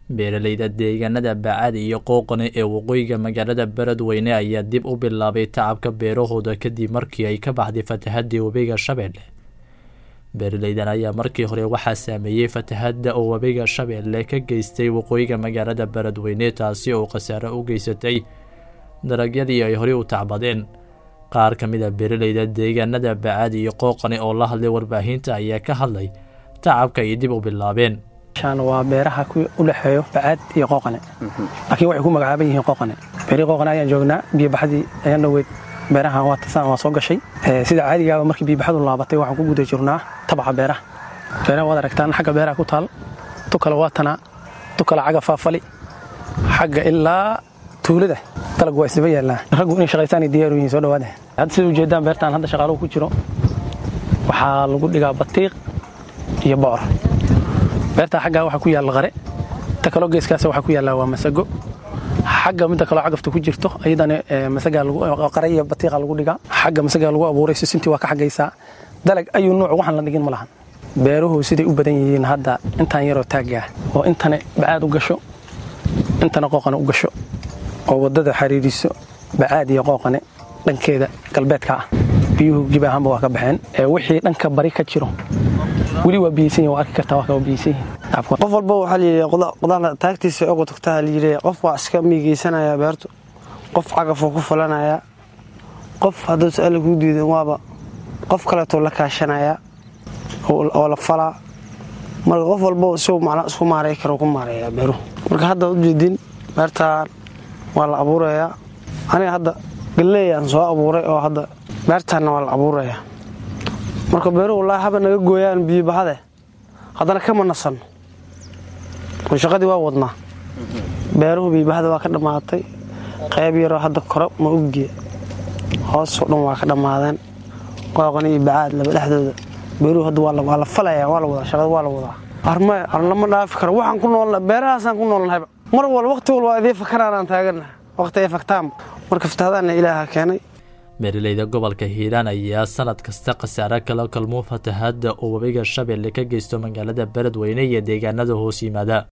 beeralayda deegaanada baacad iyo qooqane ee waqooyiga magaalada beledweyne ayaa dib u bilaabay tacabka beerahooda kadib markii ay ka baxday fatahadii webiga shabeelle beeralaydan ayaa markii hore waxaa saameeyey fatahadda oo webiga shabeelle ka geystay waqooyiga magaalada beledweyne taasi oo khasaare u geysatay dalagyadii ay horey u tacbadeen qaar ka mid a beeralayda deegaanada baacad iyo qooqane oo la hadlay warbaahinta ayaa ka hadlay tacabka ay dib u bilaabeen waa beeraha u dhexeeyo bacaad iyo qooqane laakiin waxay ku magacaaban yihiin qooqane beerihii qooqane ayaan joognaa biyobaxdii ayaan dhoweyd beerahan waa tasaan waa soo gashay sida caadigaaba markii biyobaxdu laabatay waxaan ku guda jirnaa tabaca beeraha beeraha waad aragtaan xagga beeraha ku taal tu kale waa tanaa tu kale xagga faafali xagga ilaa tuulada dalag waa isdaba yaallaa raggu inay shaqaystaanay diyaaru yihiin soo dhawaada hadda sida ujeedaan beertaan hadda shaqaaluhu ku jiro waxaa lagu dhigaa batiiq iyo boor beertaa xaggaa waxaa ku yaalla qare ta kaloo geeskaas waxaa ku yaallaa waa masago xagga midda kaloo cagafta ku jirto ayadana qare iyo batiiqa lagu dhigaa xagga masagaa lagu abuuray sisintii waa ka xaggaysaa dalag ayuu nuuc waxaan la dhigin ma lahan beeruhu siday u badan yihiin hadda intaan yaroo taaggaa oo intana bacaad u gasho intana qooqane u gasho oo waddada xariiriso bacaad iyo qooqane dhankeeda galbeedka ah biyuhu gibi ahaanba waa ka baxeen wixii dhanka bari ka jiro weli waa biyeysan waa arki kartaa waa biyeysan yihiin qof walba waxaa layidhi qodaxda taagtiisa oga tagtaa layidhi qof waa iska miigeysanaya beertu qof cagafoo ku falanayaa qof hadduu su-aala kuu diidan waaba qof kaleetoo la kaashanaya oo la falaa marka qof walba si macnaa isku maaray karo ku maareeyaa beeruhu marka hadda ujeedin beertaan waa la abuurayaa aniga hadda galleeyaan soo abuuray oo hadda beertaanna waa la abuurayaa marka beeruhu wallaahi haba naga gooyaan biyobaxade haddana kama nasanno oo shaqadii waa wadnaa beeruhu biyobaxda waa ka dhammaatay qayb yaroo hadda kore ma oggiya hoosoo dhan waa ka dhammaadeen qooqan iyo bacaad laba dhexdooda beeruhu hadda waa la falaya waa la wadaa shaqada waa la wadaa armay an lama dhaafi karo waxaan ku noolna beerahaasaan ku noolnahayba mar walba waqti walba idii fakaraanaan taagannaha waqti ay faktaanba marka fatahaadaanna ilaaha keenay beeralayda gobolka hiiraan ayaa sanad kasta khasaare kala kalmo fatahaadda oo webiga shabeelle ka geysto magaalada beledweyne iyo deegaanada hoos yimaada